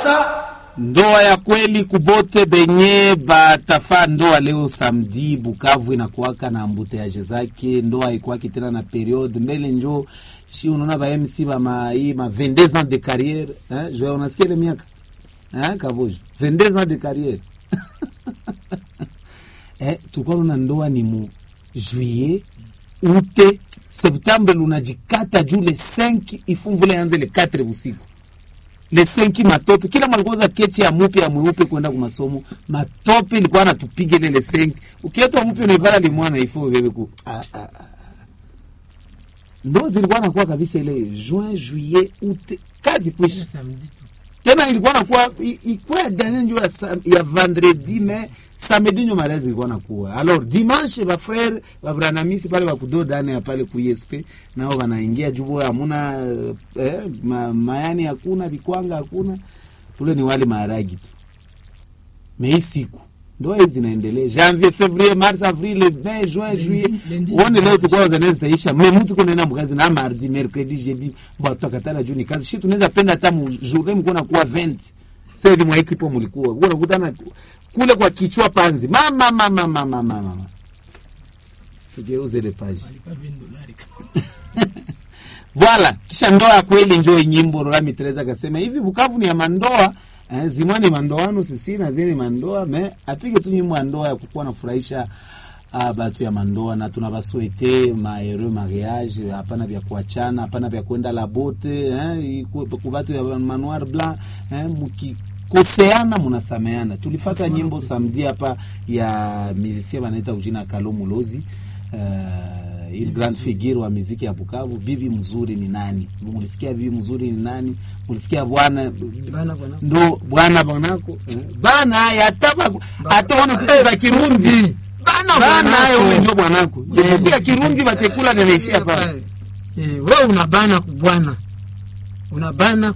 sasa ndoa ya kweli kubote benye batafa ndoa leo samedi Bukavu inakuwaka na ambuteaje zake, ndoa ikwaki tena na periode mbele njo shi unaona ba MC ba ma hii ma 22 ans de carrière hein, je unasikia ile miaka hein, kabojo 22 ans de carrière eh, tulikuwa na ndoa ni mu juillet ute septembre lunajikata juu le 5 ifumvule anze le 4 busiku le senki matope kila mwalikuwa kechi ya mupe ya mweupe kwenda kwa masomo matope ilikuwa anatupiga ile le senki ukietwa mupe unaivala limwana ifo bebe ku ah, ah, ah. ndo zilikuwa nakuwa kabisa ile juin juillet août kazi kwisha samedi tu tena ilikuwa nakuwa i- ikuwa ya dernier njo ya, sam- ya vendredi mais samedi nyo mariage ilikuwa nakuwa alors dimanche ba frère ba branamisi pale bakudo dane ya pale ku ISP nao wanaingia jubo hamuna eh, ma, mayani hakuna bikwanga hakuna tule ni wali maharagi tu mais hii siku ndoa hizi zinaendelea janvier février mars avril mai juin juillet lundi, uone leo dimanche. tukua zanezi zitaisha me mtu kunaenda mkazi na mardi mercredi jeudi bwatu akatala juu ni kazi shi tunaweza penda hata mu journée mko nakuwa 20 sasa hivi mwa ekipo mlikuwa uko unakutana kule kwa kichwa panzi mama mama mama mama mama tugeuze ile page walipa 20 dolari Voilà, kisha ndoa ya kweli njo nyimbo Rorami Teresa akasema hivi Bukavu ni ya mandoa eh, zimwa ni mandoano sisi na zini mandoa me apige tu nyimbo ya ndoa ya kukuwa nafurahisha ah, batu ya mandoa na tunabaswete ma heureux mariage hapana vya kuachana hapana vya kwenda la bote eh, iku- kubatu ya manoir blanc eh, mukikoseana munasameana tulifata nyimbo samedi hapa ya musicien banaita kujina Kalo Mulozi uh, il grand figure wa muziki ya Bukavu. Bibi mzuri ni nani? Mulisikia bibi mzuri ni nani? Mulisikia bwana Bana bwana. ndo bwana bwanako eh, bana yataba hata one kuku za Kirundi Bana bana bwanako. hayo wewe ndio bwanako jemuku ya Kirundi batekula nanaishia pale Eh, wewe unabana kubwana unabana